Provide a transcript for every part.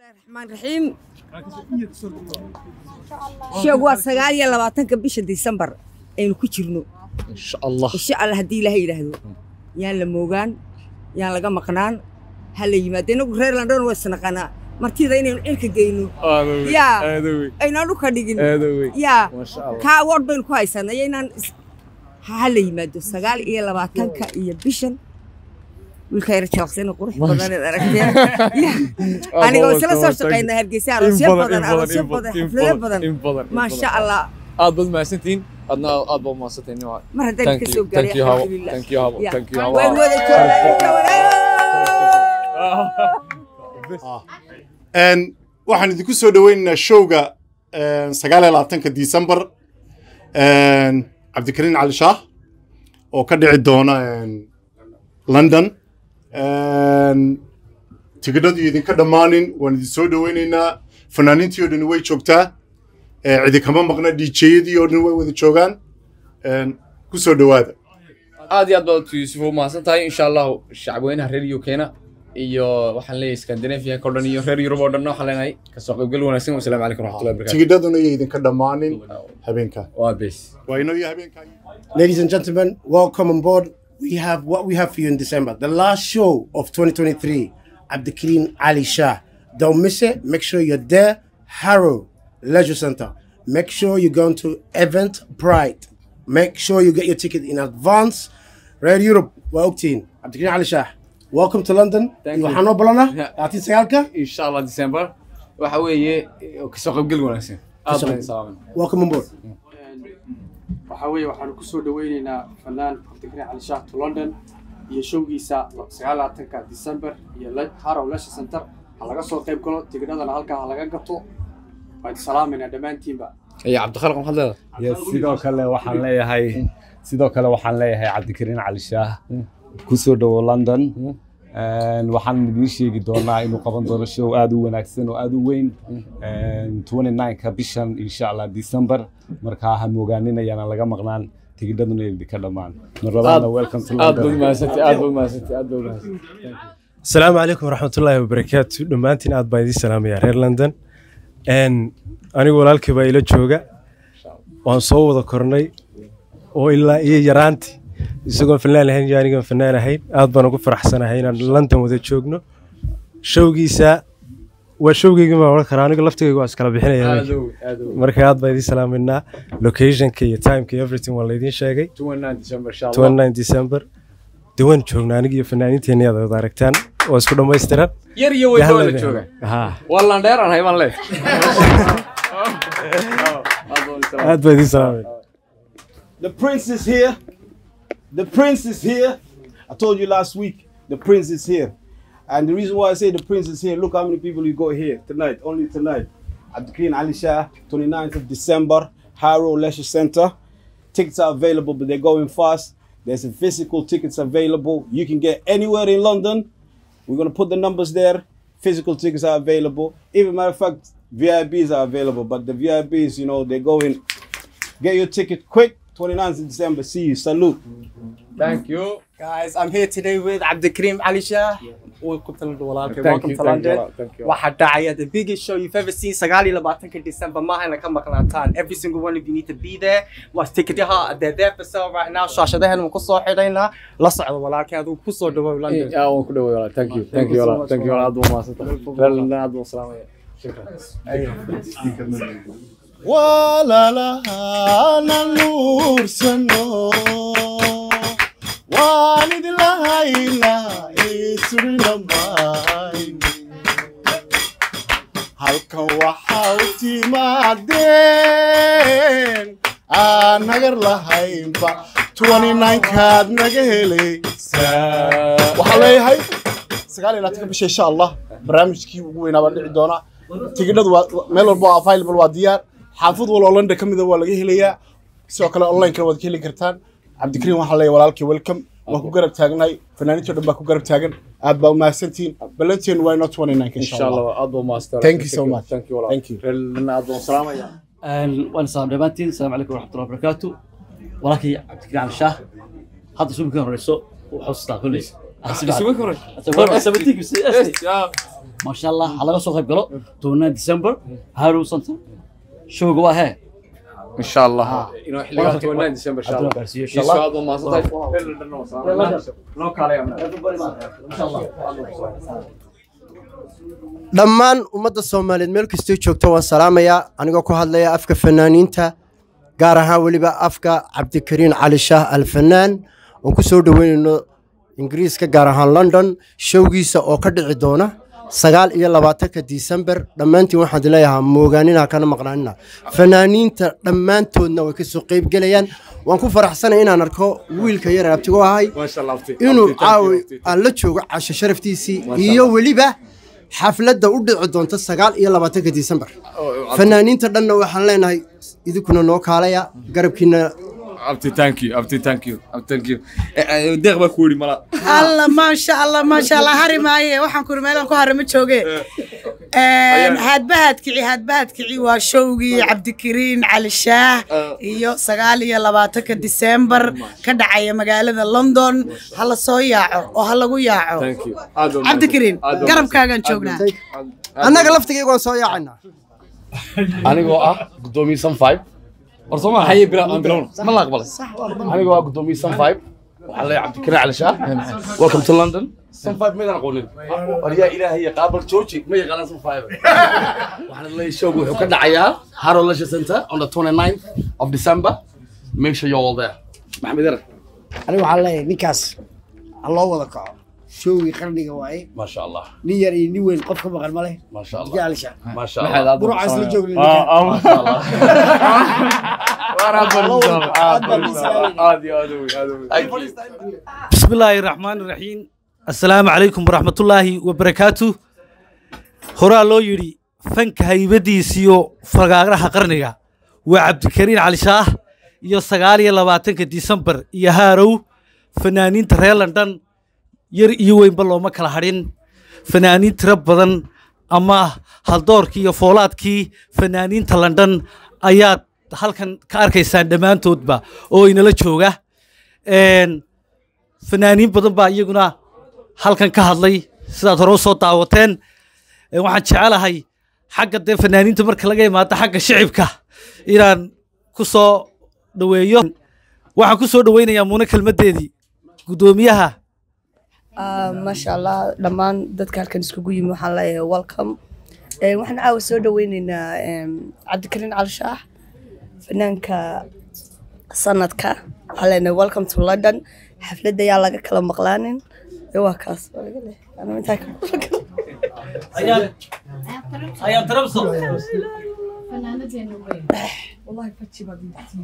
raxmaan raxiim sheeg waa sagaal iyo labaatanka bisha disembar aynu ku jirno insha allah insha allah haddii ilaahay yidhaahdo yaan la moogaan yaan laga maqnaan ha la yimaado inagu reer landon waa isnaqanaa martida inaynu cirka geyno yaa aynaan dhulka dhigin yaa Masha Allah. kaa awood baynu ku haysanay inaan is- ha ha la yimaado sagaal iyo labaatanka iyo bishan wiilka yar jalaqsana qurux badan eed aragteen Yaa. aniga oo isla soo shaqaynaa hargeysa aroosyo badan aroosyo badan xaflado badan maasha allah aad baad mahadsantihiin adna aad baad mahadsantihiin mar haddaan Thank ka you, soo thank gaaray you, Hawa. alxamdulilah Thank you, Hawa. Yeah. Thank you, Hawa. waan wada Een, waxaan idinku soo dhoweynaynaa showga een, sagaal iyo labaatanka disembar een, cabdikariin cali shaah oo ka dhici doona een, london Een, tigidhadu idinka dhammaanin waan idin soo dhoweynaynaa fanaaniintii oo dhan way joogtaa Ee, cidi kama maqna djyadii oo dhan way wada joogaan Een, ku soo dhowaada aad iyo aad baad yuusuf u mahadsan tahay insha allahu shacabweynaha reer ukena iyo waxaan leeyahay scandinavianka o dhan iyo reer yurub oo dhan waxaan leenahay kasoo qaybgal wanaagsan wasalaamu calaykum waraxmatullahi wabarakatu tigidhaduna iyo idinka dhammaanin habeenka waa bes waa inoo iyo habeenka Ladies and gentlemen, welcome on board. We have what we have for you in December. The last show of 2023, Abdikrin Ali Shah. Don't miss it. Make sure you're there. Harrow Leisure Center. Make sure you're going to Event Pride. Make sure you get your ticket in advance. Red Europe, welcome. Abdikrin Ali Shah. Welcome to London. Thank you. waxaan noo balana Yeah. laatiin sagaalka insha allah december waxa weeye kasoo qaybgal wanaagsan aad Kasoo baan qayb- salaaman welcome on board waxaa weeye waxaanu ku soo dhaweyneynaa fanaan cabdikariin cali shaah to london iyo showgiisa sagaalaatanka december iyo Le- harrow leisure center ha laga soo qayb galo tigidhadana halkaa ha laga gato waan salaamayna dhammaantiinba iyo cabdikhaliq maxaad leedahay Yes, sidoo kale waxaan leeyahay sidoo kale waxaan leeyahay cabdikariin cali shaah ku soo dhowo london Een, waxaan idiin sheegi doonaa inuu qaban doono show aad u wanaagsan oo aad u weyn Een, 29ka bishan insha allah december markaa ha moogaaninayana laga maqnaan tigidhaduna idinka dhammaan mar labaadna welcome to aad baad london mahadsantahay aad baad mahadsantahay aad baad mahadsantahay asalaamu calaykum waraxmatullaahi wabarakaatu dhammaantiin aad baan idiin salaamayaa reer london Een, anigu walaalkii baa ila jooga waan soo wada kornay oo ilaa iyo yaraanti isagoon fanaan lahayn iyo anigoon fanaan ahayn aad baan ugu faraxsanahay inaan london wada joogno showgiisa waa showgeyga baan odhan karaa aniga laftigayga waa iskala bixinaya aad ow aad ow marka aad baan idiin salaamaynaa locationka iyo timeka iyo everything waa laydiin sheegay 29 december insha allah 29 december dee waan joognaa aniga iyo fanaaniinteeni aad wada aragtaan oo isku dhammaystiran yar iyo weyn baa la jooga haa waa landheer aan hayban leef aad baan idiin salaamay The prince is here. The prince is here. I told you last week, the prince is here. And the reason why I say the prince is here, look how many people you got here tonight, only tonight. At the Queen Ali Shah, 29th of December, Harrow Leisure Center. Tickets are available, but they're going fast. There's a physical tickets available. You can get anywhere in London. We're gonna put the numbers there. Physical tickets are available. Even matter of fact, VIPs are available, but the VIPs, you know, they're going. Get your ticket quick. 29th of December. See you. Salute. thank you Guys, I'm here today with Abdikrim Ali Shah. Welcome to London. Welcome, Thank welcome you, to thank you, London. thank you. Waxaa dhacaya the biggest show you've ever seen. Sagaali labaatanka December maaha ina ka maqnaataan. Every single one of you need to be there. Waa ticketaha they're there for sale right now. Shaashadaheena waan ku soo xidhaynaa. La socdo walaalkay adigu ku soo dhawow London. yaa waan ku dhaway walaal thank you thank you walaal thank you walaal aad baan mahadsantahay reer london aad baan salaamaya walaalahana nuursano waan idinla haynaa isurinamay halkan waxaa u timaadeen aan nagar lahaynba 29kaad naga helaysaa waxaa leeyahay sagaal iyo labaatanka bisha insha allah barnaamijkii ugu weynaa baa dhici doona tigidhadu waa meel walba oo available waa diyaar xaafad walba oo london ka mida waa laga helayaa sidoo kale online-kana waad ka heli kartaan cabdikariin waxaa leeyahay walaalkii welcome waan ku garab taagnahay fanaaniintii o dhan baa ku garab taagan aad baa umahadsantihiin ballanteen waa inoo 29 insha allah aad baan mahadsantahay Thank you so much. thank you walaal Thank you. reer london aad baan salaamaya waan salaam dhammaantiin asalaamu calaykum waraxmatullahi wabarakaatu walaalkay cabdikariin cali shaah hadda suubika horeyso wuxuu xustaa kolley isugu koro sabatiinkiisa maasha allah ha laga soo qayb galo tobanaan december harow center showga waa hee إن شاء الله إنه حلقة تونان ديسمبر إن شاء الله إن إن شاء الله ما صدق لو كان dhammaan ummadda soomaaliyeed meel kastoo joogta waan salaamayaa anigoo ku hadlaya afka fanaaniinta gaar ahaan weliba afka cabdikariin cali shaah alfanaan oon ku soo dhoweynayno ingiriiska gaar ahaan london showgiisa oo ka dhici doona sagaal iyo labaatanka disembar dhammaantiin waxaan idin leeyahaa moogaanina kana maqnaanina fanaaniinta dhammaantoodna way kasoo qeybgelayaan waan ku faraxsanay inaan arko wiilka yar abtigo ahay ما شاء الله أفتي inuu caawi aan la joogo casho sharaftiisii iyo weliba xafladda u dhici doonta sagaal iyo labaatanka disembar fanaaniinta dhanna waxaan leenahay idinkuna noo kaalaya garabkiina أفتي ثانك يو أفتي ثانك يو أفتي ثانك يو ديق بكوري ملا alla maasha allah maasha allah hari maaye waxaan kuri meelaan ku hare ma jooge haadbahad kici haadbahad kici waa showgii cabdikariin cali shaah iyo sagaal iyo labaatanka disembar ka dhacaya magaalada london ha la soo yaaco oo ha lagu yaaco ثانك يو cabdikariin garabkaagaan joognaa annaga laftigayga waan soo yaacayna anigoo ah gudoomiye sun five war soo هيا بلا أنا بلا ma la aqbalay anigoo ah gudoomiye sun five waxaa leeyahay cabdikariin cali shaah welcome to london sun five maydaan aqoonin war yaa ilaahay qaabal jooji ma yaqaanaan sun five waxaan leeyahay showgu wuxuu ka dhacayaa harrow leisure center on the 29th of december make sure you're all there maxamed yaran aniga waxaan leeyahay ninkaas ha loo wada kaco showgii qarniga waaye ما شاء الله nin yar iyo nin weyn qof ka maqan ma leh ما شاء الله jecelsha ما شاء الله burucaas la joogna ما شاء الله بسم الله الرحمن الرحيم السلام عليكم ورحمة الله وبركاته هرا لو يري فنك هيبديسيو فقاقرها قرنيا وعبد الكريم علي شاه iyo sagaal iyo labaatanka disembar iyo haarow fanaaniinta reer london yar iyo weynba looma kala hadhin fanaaniin tiro badan ama haldoorkii iyo foolaadkii fanaaniinta london ayaad halkan ka arkaysaan dhammaantoodba oo inala jooga Een, fanaaniin badan baa iyaguna halkan ka hadlay sidaad hore u soo daawateen Een, waxaan jecelahay xagga dee fanaaniinta marka laga imaado xagga shicibka inaan ku soo dhaweeyo waxaan ku soo dhaweynayaa muune kelmaddeedii guddoomiyaha Ah, maasha allah dhammaan dadka halkan iskugu yimi waxaan leeyahay welcome Eh, waxaan caawa soo dhaweyneynaa em, cabdikariin cali shaax fanaanka sanadka waxaan leenahay welcome to london xafladda ayaa laga kala maqlaanin Eh, waa kaas waa laga leeyahay. Anuu intaa ka- ayaan tarabso Wallahi baji baad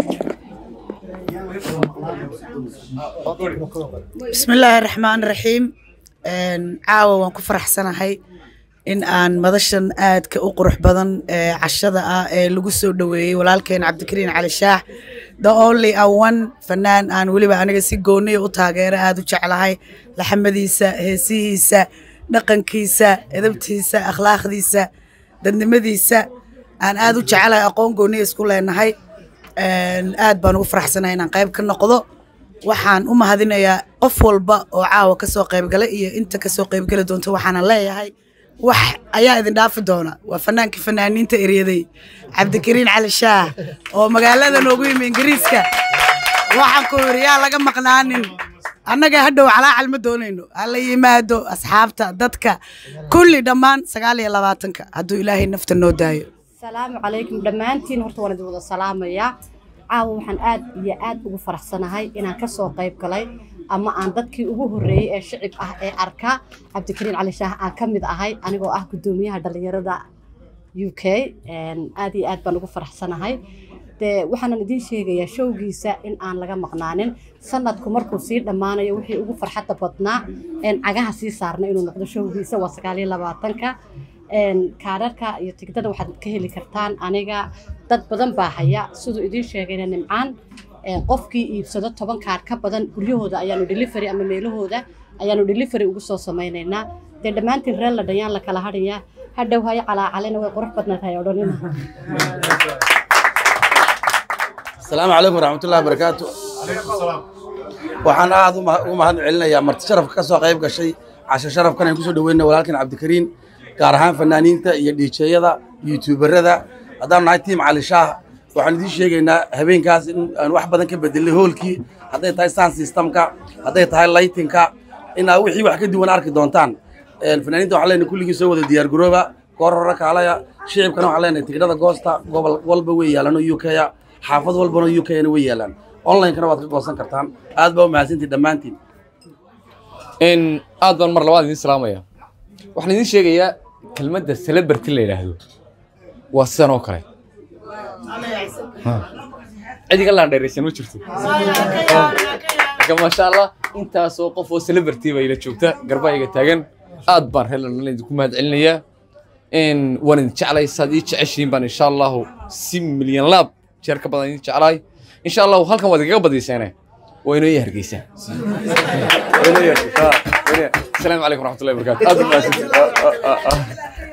bismillaahi raxmaan raxiim Een, caawa waan ku faraxsanahay in aan madashan aadka u qurux badan ee cashada ah ee lagu soo dhoweeyey walaalkeen cabdikariin cali shaax the only a one fanaan aan weliba aniga si gooniya u taageero aada u jeclahay laxamadiisa heesihiisa dhaqankiisa edabtiisa akhlaaqdiisa dadnimadiisa aan aada u jecelahay aqoon gooniya isku leenahay Een, aad baan ugu faraxsanahay inaan qayb ka noqdo waxaan u mahadinayaa qof walba oo caawa kasoo qaybgala iyo inta kasoo qaybgeli doonta waxaana leeyahay wax ayaa idin dhaafi doona waa fanaankii fanaaniinta eryaday cabdikariin cali shaah oo magaalada noogu yimi ingiriiska waxaan ku yiri yaa laga maqnaanin annaga hadhow calaacal ma doonayno hala yimaado asxaabta dadka kulli dhammaan sagaal iyo labaatanka hadduu ilaahay nafta noo daayo salaamu calaykum dhammaantiin horta waan idin wada salaamayaa caawa waxaan aad iyo aad ugu faraxsanahay inaan ka soo qayb galay ama aan dadkii ugu horreeyey ee shicib ah ee arka cabdikariin cali shaah aan ka mid ahay anigoo ah guddoomiyaha dhallinyarada u k aad iyo aad baan ugu faraxsanahay dee waxaanan idiin sheegayaa showgiisa in aan laga maqnaanin sanadku markuu sii dhammaanayo wixii ugu farxadda badnaa een cagaha sii saarna inuu noqdo showgiisa waa sagaal iyo labaatanka een kaararka iyo tigidhada waxaad ka heli kartaan aniga dad badan baa haya siduu idiin sheegayna nimcaan een qofkii iibsado toban kaar ka badan guryahooda ayaanu delivery ama meelahooda ayaanu delivery ugu soo samaynaynaa dee dhammaantiin reer la dhayaan la kala hadhayaa hadhow hayo calaacalena way qurux badnaatahay odhanina asalaamu calaykum waraxmatullahi wabarakaatu waxaan aad u ma- u mahad celinayaa marti sharafka ka soo qayb gashay casho sharafkan aan kusoo dhaweynay walaalkan cabdikariin gaar ahaan fanaaniinta iyo dhiijeyada youtuberada haddaan nahay tiim cali shaah waxaan idiin sheegaynaa habeenkaas in aan wax badan ka bedelay hoolkii hadday tahay sound systemka hadday tahay lightingka inaa wixii wax ka duwan arki doontaan Een, fanaaniinta waxaan leenahay kulligii soo wada diyaar garooba koor hore kaalaya shicibkana waxaan leenahay tigidhada goosta gobol walba way yaalaan oo UK -a xaafad walbana UK -na way yaalaan online-kana waad ka goosan kartaan aad baa u mahadsantihin dhammaantiin in aad baan mar labaad idiin salaamaya waxaan idiin sheegayaa kelmadda celebrity la yidhaahdo waa sidan oo kale cid iga laandheeraysan ma jirto marka maasha allah intaasoo qof oo celebrity baa ila joogta garbaa iga taagan aad baan reer london idinku mahad celinayaa in waan idin jeclay saad ii jeceshiin baan insha allahu si milyan laab jeer ka badan idin jeclahay insha allahu halkan waad igaga badiyseene waa inoo ii hargeysaa waa inoo ii hargeysaa asalaamu calaykum waraxmatullahi wabarakaatu aad u mahadsantihin